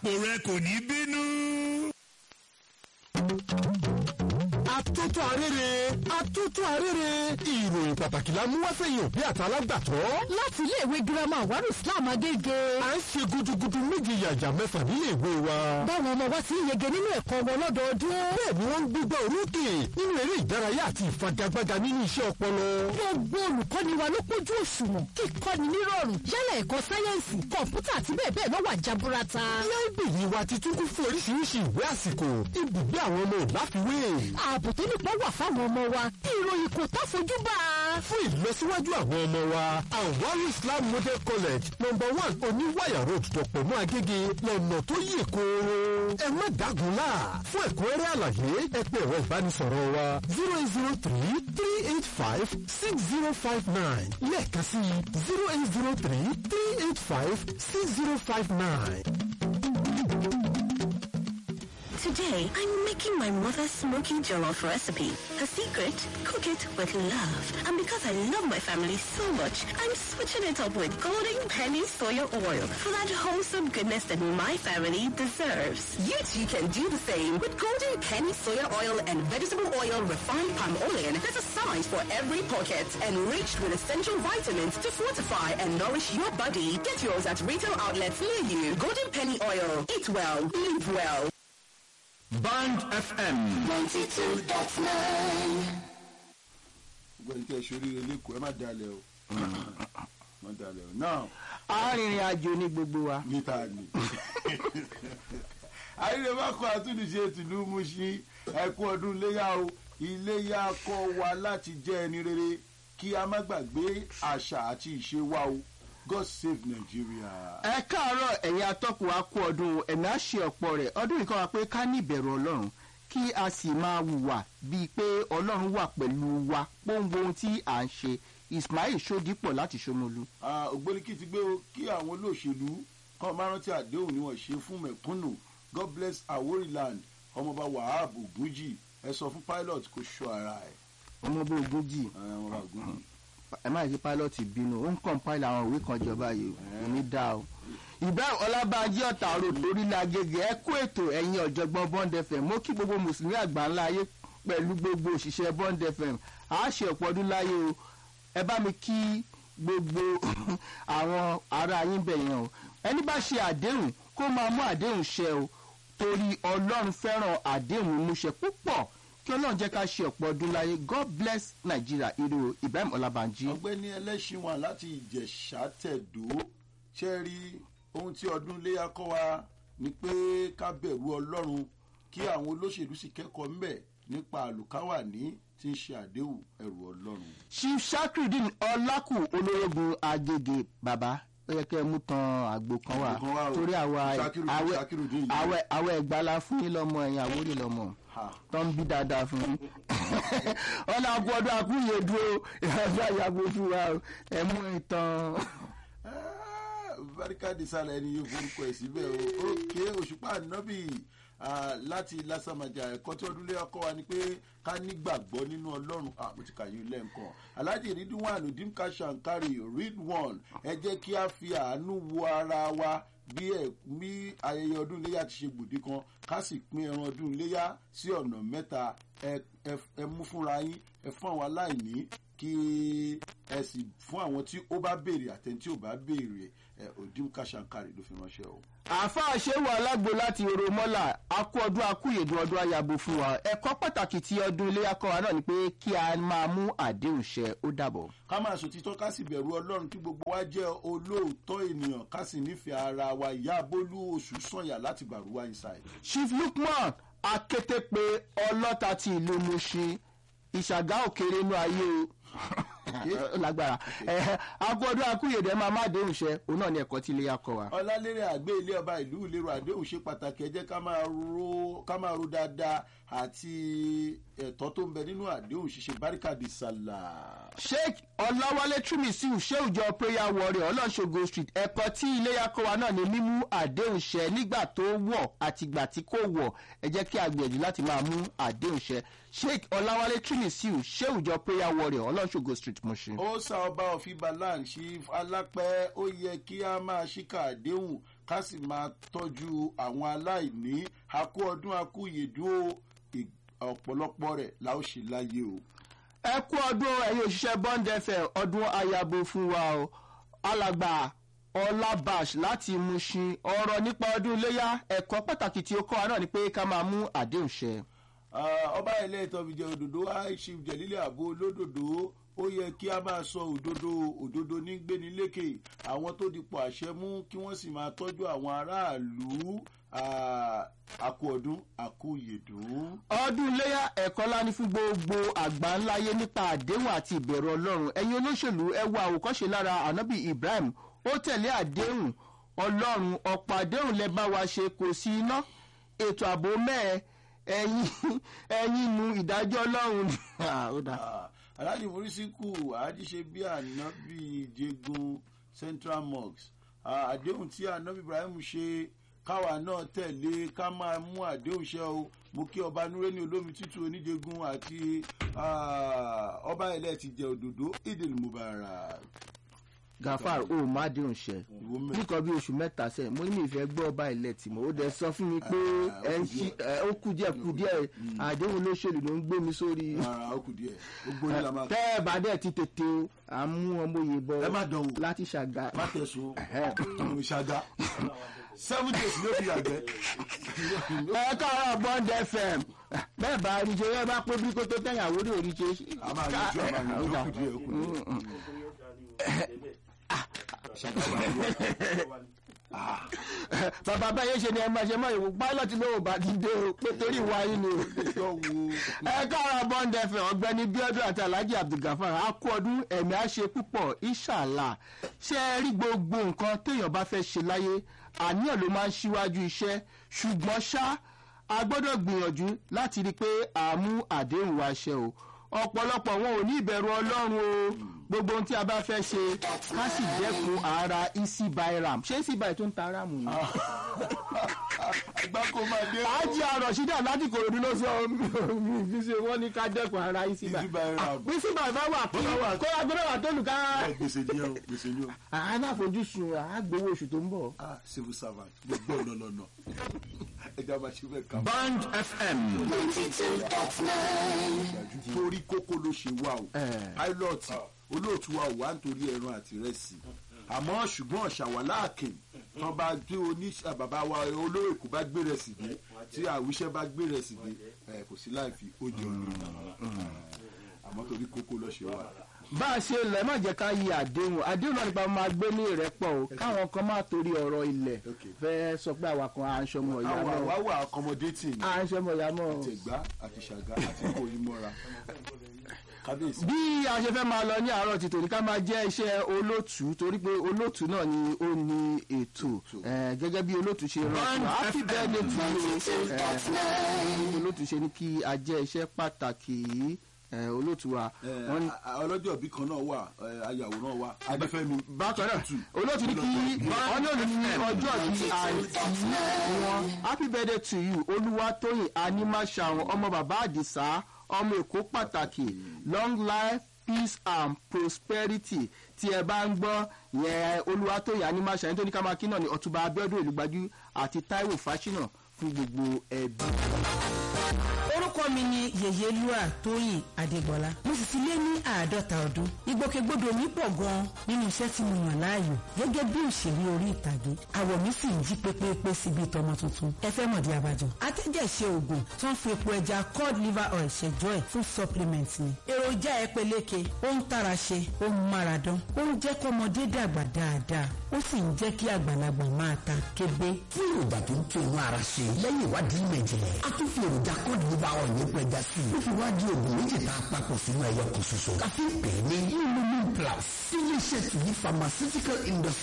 àpò rẹ kò ní bínú. Atótó arére atótó arére ìròyìn pàtàkì la mú wá fẹ̀yìn òbí àtàlágbàtọ́. láti iléèwé girama àwárò islam agége. à ń ṣe gudugudu méje yàjà mẹ́fà nílé ìwé wa. báwọn ọmọ wa ti ń yege nínú ẹ̀kọ́ wọn lọ́dọọdún. bẹ́ẹ̀ ni wọ́n ń gbígbá orókè nínú eré ìdárayá àti ìfagagbága nínú iṣẹ́ ọpọlọ. gbogbo olùkọ́ni wa ló pójú òṣùwọ̀n kíkọ́ni nírọ̀rùn yálà ẹ̀kọ́ sáyẹ́ǹsì kọ̀ǹpútà àti bẹ́ẹ̀ bẹ́ẹ̀ ló wà jaburata. láìbèyí wa ti tún kún fún oríṣiríṣi ìwé àsìkò ibùgbé àwọn ọmọ ò láfiwé. ààbò tó nípa wà fáwọn ọmọ wa ìròyìn kò tá fojú bá a. fún ìlọsíwájú àwọn ọmọ wa Anwaru Islam Model College number one oníwàyà road dọ̀pọ̀mọ́ agége lọ́nà tó yè kooro. ẹ má dágun lá fún ẹ̀kúnrẹ́rẹ́ àlàyé ẹ pè ẹ̀rọ ìbánisọ̀rọ̀ wa zero eight zero three three eight five six zero five nine lẹ́ẹ̀kan sí zero eight zero three three eight five six zero five nine. Today, I'm making my mother's smoky jollof recipe. Her secret? Cook it with love. And because I love my family so much, I'm switching it up with Golden Penny Soya Oil for that wholesome goodness that my family deserves. You too can do the same with Golden Penny Soya Oil and Vegetable Oil Refined Palm Oil. There's a size for every pocket, enriched with essential vitamins to fortify and nourish your body. Get yours at retail outlets near you. Golden Penny Oil. Eat well, live well. Band FM. gbẹ̀rù kẹ́ ẹ ṣoríire lẹ́kọ̀ọ́ ẹ má dalẹ̀ o má dalẹ̀ o náà arìnrìn àjò ní gbogbo wa. níta ni. àyìnlẹ̀ bá kọ́ àtúndìṣe tìlú Mùṣín ẹ̀kú ọdún iléyà o iléyà kọ́ wa láti jẹ́ ẹni rere kí a má gbàgbé àṣà àti ìṣe wa o God save Nigeria. ẹ káàárọ̀ ẹ̀yin atọ́kùn wa kú ọdún ẹ̀mí á ṣe ọ̀pọ̀ rẹ̀ ọdún yìí kọ́ wa pé ká ní ìbẹ̀rù ọlọ́run kí a sì máa hùwà bíi pé ọlọ́run wà pẹ̀lú wa pọ́ńgbó ohun tí à ń ṣe Ismail Ṣódípọ̀ láti Ṣómolú. Ah, ògbóníkì ti gbé o kí àwọn olóṣèlú kan máa rántí àdéhùn ni wọ́n ṣe fún mẹ̀kúnnù God bless Aworiland ọmọọba Wahab Ogunji ẹ sọ fún pilot kó ṣọ́ ara ẹ̀ ọmọ bó ogún jì Ah, ọmọọba Ogunji. ẹ má ṣe pilot bínú ó ń compile àwọn òwe kan jọba yìí kò ní dá o. Ibrahim Ọlábànjí ọ̀tà road lórílẹ̀ Agége ẹ kú ètò ẹ̀yin ọ̀jọ̀gbọ́n Bond FM mo kí gbogbo mùsùlùmí àgbáńlá ayé pẹ̀lú gbogbo òṣìṣẹ́ Bond FM a ṣe ọ̀pọ̀ ọdún láyé o ẹ bá mi kí gbogbo àwọn ará yín bẹ̀ yẹn o ẹni bá ṣe àdéhùn kó máa mú àdéhùn ṣẹ o torí Ọlọ́run fẹ́ràn àdéhùn mímúṣẹ púpọ̀ kí Ọlọ́run jẹ́ ká ṣe ọ̀pọ̀ ọdún láyé God bless Nigeria irú Ibrahim Ọlábànjí. ọ̀gbẹ́ni ẹlẹ́ṣin wà láti ìjẹ̀ṣà tẹ̀dó ṣe rí ohun tí ọdún iléyà kọ́ wa ni pé ká bẹ̀rù ọlọ́run kí àwọn olóṣèlú sì kẹ́kọ̀ọ́ ńbẹ̀ nípa àlùkáwàní tí ń ṣe àdéhùn ẹ̀rù ọlọ́run. chief shakrudin ọlákù olórógun agége bàbá ó yẹ kẹ́ ẹ mú tan àgbo kan wá Àgbo kan wá o. torí àwa Shakiru- àwẹ Shakirudeen yìí. àwẹ àwẹ ìgbàlá fún yín lọ́mọ ẹ̀yìn àwòrán lọ́mọ Ha. tó ń bí dáadáa fún yín ọ̀nà àpò ọdún àkúyè dúró ìrọ̀lẹ́ àyàgbó fún wa o. ẹ mú ìtàn Ah, barikadi sálẹ̀ ẹni yóò forúkọ ẹ̀ síbẹ̀ o òkè òṣùpá ànábì ah, láti lásàmàjà ẹ̀kọ́ tí ọdún lé ọkọ wa ni pé ká nígbàgbọ́ nínú ọlọ́run Ah, mo ti kà yín lẹ́ǹkan alhaji ridwan dimka shankari read one ẹ jẹ́ kí a fi àánú wo ara wa bí ẹ bí ayẹyẹ ọdún iléyà ti ṣe gbòde kan ká sì pín ẹran ọdún iléyà sí ọ̀nà mẹ́ta ẹ ẹ- ẹ mú fúnra yín ẹ fún àwọn aláìní kí ẹ sì fún àwọn tí ó bá béèrè àtẹni tí ò bá béèrè ẹ òdìmúkà shankari ló fi ránṣẹ́ o. àáfàá ṣéwù alágbo láti oromọ́là akú ọdún akúyèdùn ọdún ayabo fún wa ẹ̀kọ́ pàtàkì tí ọdún ilé akọ́wa náà ni pé kí a máa mú àdéhùn ṣẹ ó dàbọ̀. ká máa sòtítọ́ ká sì bẹ̀rù ọlọ́run kí gbogbo wa jẹ́ olóòótọ́ ènìyàn ká sì nífẹ̀ẹ́ ara wa ìyá bólú oṣù sànyà láti gbàrúwá inside. chief lukman akétépe ọlọ́ta ti ìlú mushin ìṣàgá òkèrè inú ayé o ó lágbára ẹ agbọdún akúyèdè máa má déhùn ṣẹ òun náà ni ẹ̀kọ́ tí ilé akọ wa. ọlálérè àgbẹ̀ ilé ọba ìlú ìlérò àdéhùn ṣe pàtàkì ẹ jẹ́ ká máa ro ká máa ro dáadáa àti ẹ̀tọ́ tó ń bẹ nínú àdéhùn ṣíṣe báríkàdì sàlà. sheikh ọláwálé túmísíù ṣéùjọ prayer warrior ọlọ́ṣogo street ẹ̀kọ́ tí ilé akọ wa náà ni mímú àdéhùn ṣẹ nígbà tó wọ̀ àtìgbà tí kò wọ̀ ẹ jẹ́ kí a gbìyànjú láti máa mú àdéhùn ṣẹ sheikh ọláwálé túmísíù ṣéùjọ prayer warrior ọlọ́ṣogo street mushin. ó sá ọba òfin balan chief alápẹ́ ó yẹ kí a máa ṣíkà àdéhùn ká sì máa tọ́jú àwọn aláìní akú ọdún akú yèdú ọ̀pọ̀lọpọ̀ rẹ̀ la ó ṣe láyé o. ẹ kú ọdún ẹ̀yin òṣìṣẹ́ bond fm ọdún ayabo fún wa o alàgbà ọlábàṣ láti mushin ọ̀rọ̀ nípa ọdún iléyà ẹ̀kọ́ pàtàkì tí ó kọ́ wa náà ni pé ká máa mú àdéhùn ṣẹ. Ah, ọba ilé ìtọ́bìjẹ òdòdó aishif jẹ̀lílẹ̀ àbò olódòdó ó yẹ kí a máa sọ òdodo òdodo ní gbéni lékè àwọn tó dipò àṣẹ mú kí wọ́n sì máa tọ́jú àwọn aráàlú ah, àkú ọdún àkú yèdùn. ọdún iléyà ẹ̀kọ́ ńlá ní fún gbogbo àgbà ńláyé nípa àdéhùn àti ìbẹ̀rù ọlọ́run ẹ̀yin olóṣèlú ẹ wo àwòkọ́ṣe lára anabi ibrahim ó tẹ̀lé àdéhùn ọlọ́run ọ̀pọ̀ àdéhùn lẹ bá wa ṣe kò sí iná ètò ààbò mẹ́ẹ̀ ẹ̀yin ẹ̀yin nu ìdájọ́ ọlọ́run Ah, ó dáa. Ah, aláàjì morísíkù àádìṣe bí ànábì jẹgun central mosque Ah, àdéhùn tí ànábì ibrahim ṣe káwa náà tẹ̀lé ká máa mú àdéhùn ṣẹ o mo kí ọba nureni olómi tútù oníjẹgun àti ah, ọba ilẹ̀ ti jẹ òdòdó idil mubarak. gafar o má déhùn ṣẹ Ìwọ mẹ́- nìkan bí oṣù mẹ́ta sẹ́yìn mo ní mi ìfẹ́ gbọ́ ọba ilẹ̀ tì mọ́ ó dẹ sọ fún mi pé Ah, ẹ ń ó kù ṣí ẹ, ó kù díẹ̀ kù díẹ̀ àdéhùn olóṣèlú ló ń gbé mi sórí. ara ó kù díẹ̀ gbogbo yín la máa tẹ́ ẹ bá dẹ̀ ti tètè o à ń mú ọmọ òye bọ ẹ má dán wò láti ṣàgà. má tẹ̀sùn ọmọ ìṣàgá seven days ló fi yàgbẹ́. ẹ káàárọ̀ bond fm bẹ́ẹ̀ bá rí ṣe ẹ bá pé bí kò tó tẹ̀yìn àwórí òrí ṣe. a máa yọjú a máa yọjú ó kù díẹ̀ ó kù díẹ̀. bàbá báyé ṣe ni ẹ máa ṣe mọ́ ìwò pilot ló ò bá ti dé o pé torí ìwà yín ni o. Yọ wo ẹ káàárọ̀ bond fm ọ̀gbẹ́ni bíọ́dún àti alhaji abdulgafar a kú ọdún ẹ̀mí á ṣe púpọ̀ inshallah ṣé ẹ rí gbogbo nǹkan téèyàn bá fẹ́ ṣe láyé àníyàn ló máa ń ṣíwájú iṣẹ́ ṣùgbọ́n ṣá a gbọ́dọ̀ gbìyànjú láti rí i pé à mú àdéhùn wa ṣe o ọ̀pọ̀lọpọ̀ wọn ò ní ìbẹ̀rù ọlọ́run o gbogbo ohun tí a bá fẹ́ ṣe ká sì dẹ́kun ara easy buy ram ṣé easy buy tó ń ta ram ni. àgbákò máa dé. àájì àrọ̀ ṣídà láti kòròdú ló sọ mi fi ṣe wọ́n ní ká dẹ́kun ara easy buy. Easy buy ram. easy buy bá wà kí kó agbẹ́rẹ́ wà tó lù ká. Ẹ, gbèsè ni ẹ o gbèsè ni o aláfojúsùn àgbowó oṣù tó ń bọ̀. ah civil servant gbogbo ọ̀nà lọ́nà ẹja máa ṣe bẹ́ẹ̀ kà mọ́. Band FM. torí kókó ló ṣe wá o Eh. pilot olóòtú wa ò wá nítorí ẹran àti rẹ́sì àmọ́ ṣùgbọ́n ṣàwáláàkè tán bá gbé oní bàbá wa olóyè kò bá gbé rẹ̀ sì dé tí àwíṣẹ́ bá gbé rẹ̀ sì dé ẹ, kò sí láì fi ó jẹ olórí àmọ́ torí kókó ló ṣe wá. bá a ṣe lẹ̀ má jẹ́ ká yí àdéhùn àdéhùn náà nípa máa gbé ní ìrẹ́pọ̀ o káwọn kan máa torí ọ̀rọ̀ ilẹ̀ Okay. fẹ́ sọ pé àwa kan à ń ṣọmọ ìyá àwọn mọ́ àwa wà accommodating à ń ṣọmọ ìyá mọ́ àtẹ̀gbá àti ṣàgá àti kòyí mọ́ra kábíyèsí. bí a ṣe fẹ́ máa lọ ní àárọ̀ ti tòní ká máa jẹ́ iṣẹ́ olóòtú torí pé olóòtú náà ni ó ní ètò Eh, gẹ́gẹ́ bí olóòtú ṣe rán wa happy birthday to you Eh, olóòtú ṣe ní kí a jẹ́ iṣẹ́ pàtàkì yìí Eh, olóòtú wa wọ́n ní ọlọ́jọ́ bí kan náà wà eh, ayàwòrán wa adéfẹ́mi bákan náà olóòtú ní kí wọ́n ní òní ní ọjọ́ ti àìsí wọn happy birthday to you olúwatóyìn animaṣàwọn ọmọ bàbá àdìsá ọmọ èkó pàtàkì long life peace and prosperity tí ẹ bá ń gbọ́ yẹn olúwatóyìn animaṣàwọn tó ní ká máa kí náà ní ọ̀túnba abiodun ìlúgbajú àti taiwo fásinà fún gbogbo ẹbí. orúkọ mi ni yèyé lua tóyìn adégbọlá mo sì ti lé ní àádọ́ta ọdún ìgbòkègbodò mi pọ̀ gan-an nínú iṣẹ́ tí mo yàn láàyò gẹ́gẹ́ bí òṣèré orí ìtàgé àwọ̀ mi sì ń jí pépépé síbi ìtọ́mọ tuntun ẹ fẹ́ mọ̀dí abájọ. atẹ́jẹ̀ṣe oògùn tó ń fi epo ẹja cod liver oil ṣẹjọ́ ẹ̀ fún supplement ni. èròjà ẹ peléke ó ń tara ṣe ó ń mára dán ó ń jẹ́ kọ́mọdé dàgbà dáadáa ó sì ń jẹ́ kí àgbàlagbà máa ta kébé. fún èròjà tó ń tún inú ara ṣe lẹ́yìn ìwádìí ìmọ̀ ìjìnlẹ̀ a tún fi èròjà kọ́ọ̀dù nípa ọ̀ ní pẹja sí i ó fi wá di oògùn méjì tá a papọ̀ sínú ẹyọ kan ṣoṣo ká fi pè é ní lumin plus ilé iṣẹ́ tìyí pharmaceutical industry